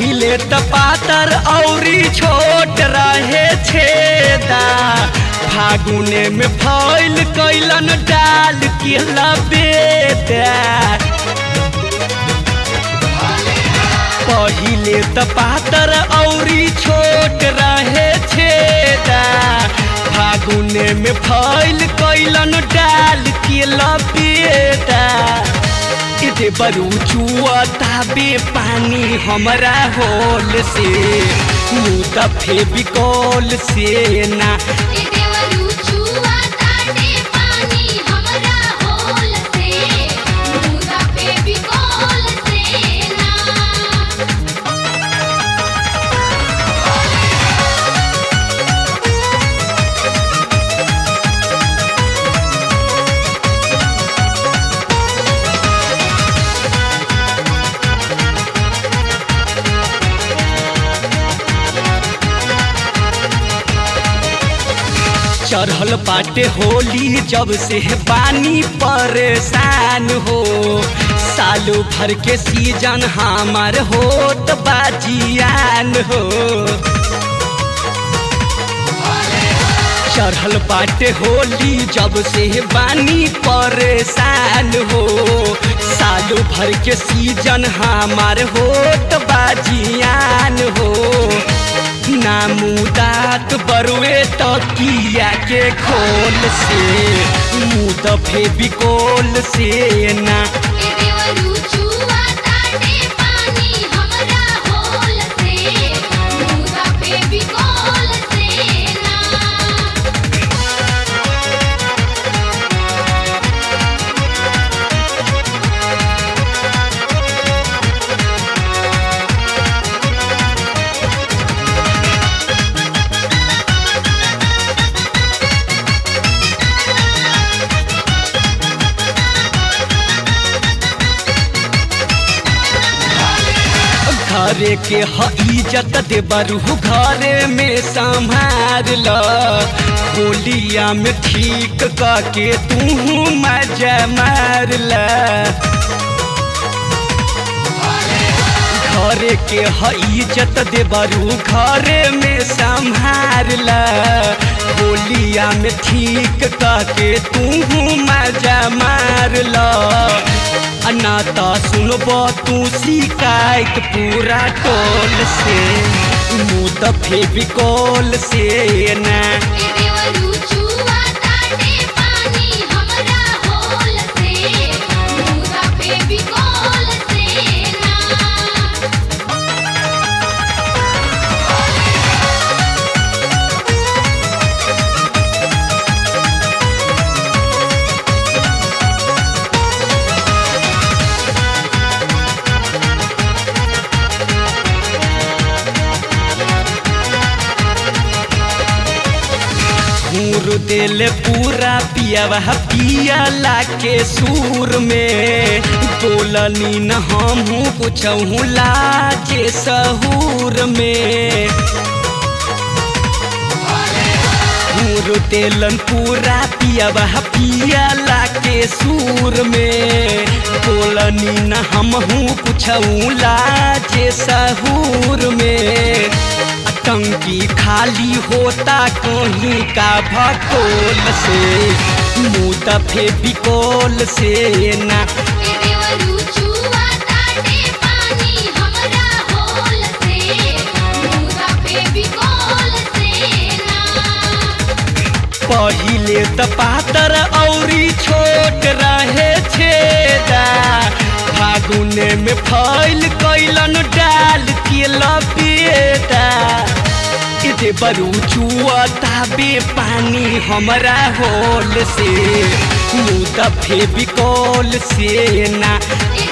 पहिले त पातर औरी छोट रहे छेदा फागुने में फैल कैलन डाल के लबेदा पहिले त पातर औरी छोट रहे छेदा फागुने में फैल कैलन डाल के लबेदा इते बरू चुआ ताबे पानी हमरा होल से मुँह दफे बिकौल से ना ए देवरू छुआ ताटे पानी हमरा होल से मुदा पे बिकोल से ना चढ़ल बाटे होली जब से बानी परेशान हो सालों भर के सीजन हमार होत बाजियान हो चढ़ल बाटे होली जब से बानी परेशान हो सालों भर के सीजन हमार होत बाजियान हो नामुदात बरुए तकिया के खोल से मुँह दफे बिकोल से ना ए देवरू छुआ ताटे पानी हमरा होल से मुदा पे बिकोल से ना घरे के ह इज्जत दे बरू घरे में संभार ल होलिया में ठीक करके तू मजा मार ल घरे के ह इज्जत दे बरू घरे में संभार ल होलिया में ठीक करके तू मजा मार ल अनाता सुनब तू शिकायत पूरा टोल से मुँह दफे बिकौल से ना ए देवरू छुआ ताटे पानी हमरा होल से मुदा पे बिकोल से ना घूर दिल पूरा पियावा पियाला के सूर में बोलनी न हमहू कुछ लाजे सहूर में घूर दिलन पूरा पियावा पियाला के सूर में बोलनी न हमहू कुछ लाजे सहूर में टंकी खाली होता कहीं का भकोल से मुँह दफे बिकोल से ना ए देवरू छुआ ताटे पानी हमरा होल से मुदा पे बिकोल से ना पहिले त पातर औरी छोट रहे छेदा फागुने में फैल कैलन डाल के लपेटा इते बरू चुआ ताबे पानी हमरा होल से मुँह दफे बिकौल से ना ए